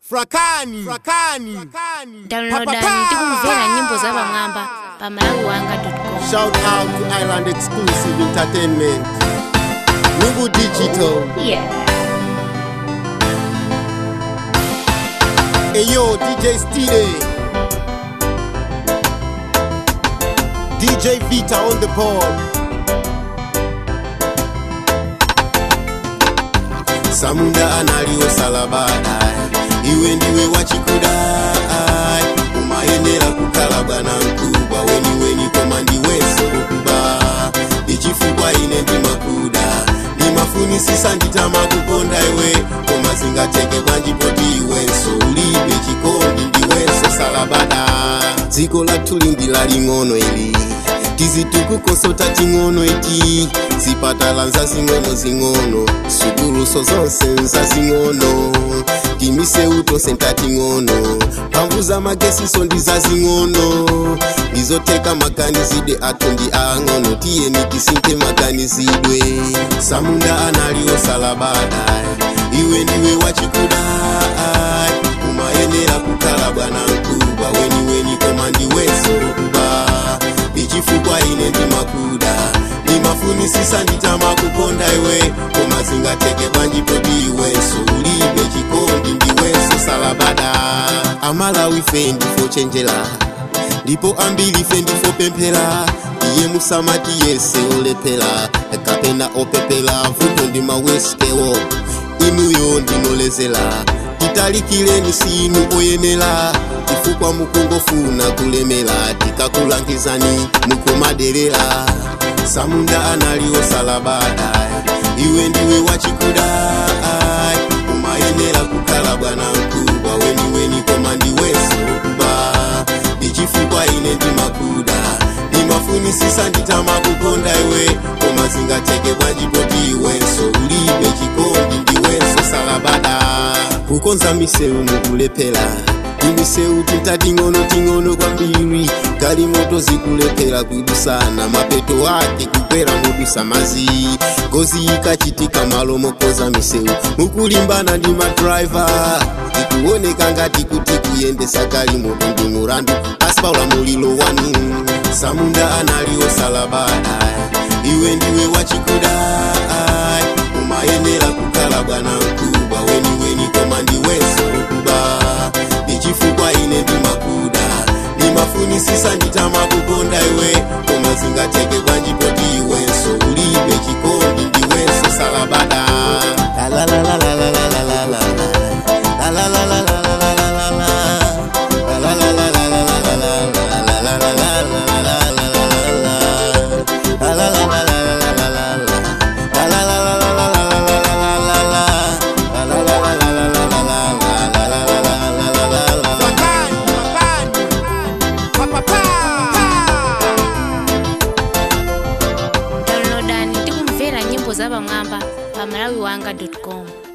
frakani frakani downloadani tikumvera nyimbo za pamwamba pa malawi wanga com shout out to island exclusive entertainment nugu digital yeah. eyo dj stile dj vita on the board samunda analiwo salabada iwe ndiwe wachikudai umayenera kukhala bwana mkubwa weniweni koma ndiwenso okuba ichifukwa ine ndimakuda ndimafunisisa nditama kukonda iwe koma zingateke bwanjipoti iwenso ulibe chikondi ndiwenso salabada dziko lathu lindi laling'ono ili tizitukukoso ting'ono iti zipatala nzazing'ono zing'ono sukuluso zonse nzazing'ono timiseu tonse ntating'ono mphamvu za magesiso ndi zazing'ono ndizoteka maganizidwe athu ndi ang'ono tiyeni tisinthe maganizidwe samunda analiwo salabada iwe ndiwe wachikudai umayenera kukhala bwana mkubwa weniweni koma ndiwenso okuba ichifukwa ine ndimakuda ndimafunisisa nditama kukonda iwe koma zingateke bwanjipoti iwenso ulibe chikondi ndiwenso salabada amalawi fe ndifo chenjera ndipo ambiri fe ndifo pemphera iye musamati yese olephera kapena opepera vuto ndi mawesikewo inuyo ndinolezera titalikireni sinu oyenera chifukwa mukungofuna kulemera tikakulangizani mukumaderera samunda analiwo salabada iwe ndiwe wachikudai umayenera kukhala bwana mkubwa weniweni koma ndiwenso okuba ichifukwa ine ndimakuda ndimafunisisa nditama kukonda iwe koma zingateke bwanjipoti iwenso ulibe chikondi ndiwenso salabada kukonza miseu mukulephera imiseu tintating'ono ting'ono kwambiri kali moto zikulephera kuidusana mapeto ake kukwera mudwisa mazi ngozi ikachitika malo mokoza miseu mukulimbana ndi madraiva ikuoneka ngati kuti kuyendesa kali moto ndi murandu pasi pa ulamuliro wanu samunda analiwo salabada iwe ndiwe wachikudai umayenera kukhala bwana mkubwa weniweni koma ndiwenso okuba ichifukwa ine ndimakuda ndimafunisisa nditama kukonda iwe koma zingateke bwanjipoti iwenso ulibe chikondi ndiwenso salabada La la la la la la la la la la. La la la la la la la la la la. La la la la la la la la la. La la la la la la la la la la. La la la la la la la la la la. La la la la la la la la la la la la. La la la la la la la la la la. La la la la la la la la la. downloadani tikumvera nyimbo za pamwamba pa malawi wanga com